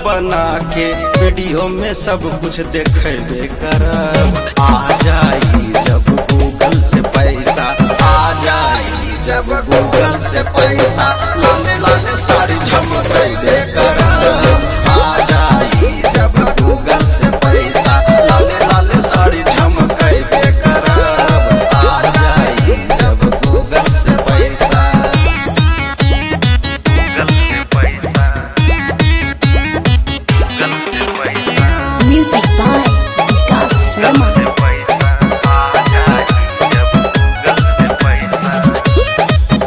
बना के वीडियो में सब कुछ देखेबे करब आ जाई जब गूगल से पैसा आ जाई जब गूगल से पैसा लाले लाले साड़ी झमकेबे करब आ जाई जब गूगल से पैसा लाले लाले साड़ी झमकेबे करब आ जाई जब गूगल से पैसा गूगल से पैसा गूगल से पैसा Music by Vikas Sharma. से पैसा आ जाए जब गूगल से पैसा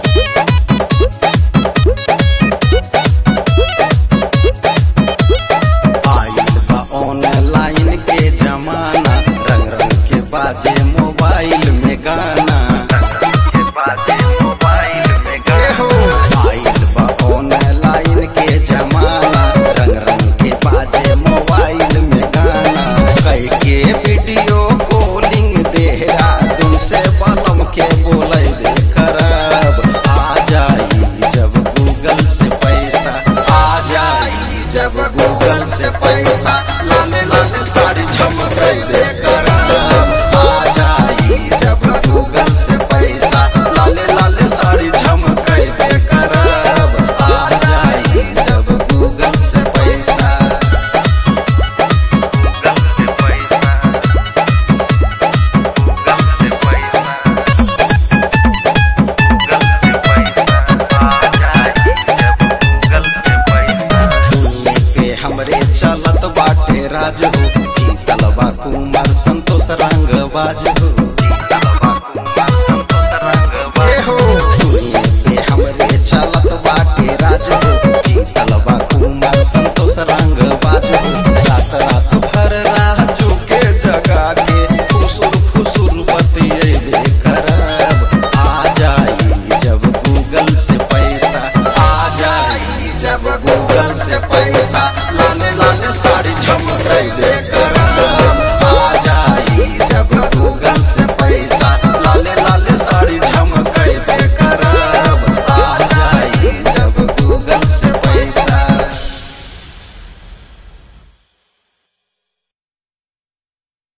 आइल बा ऑनलाइन के जमाना रंग रंग के बाजे मोबाइल में गाना के बाजे मोबाइल में ए हो आइल बा ऑनलाइन के जमाना रंग रंग के बाजे मोबाइल में गाना कई के वीडियो कॉलिंग देहरादून से बलम के बोले दे करब आ जाई जब गूगल से पैसा आ जाई जब गूगल से पैसा लाले लाले साड़ी झमके दे करब आ जाई जब गूगल से पैसा लाले लाले साड़ी झमके दे करब आ जाई जब गूगल से पैसा गूगल से पैसा गूगल से पैसा गूगल से पैसा आ जाए जब गूगल से पैसा दुनिया पे हमरे चलत बाटे राज हो जीतल बा कुमार संतोष रंग बाज हो ए हो दुनिया पे हमरे चलत बाटे राज हो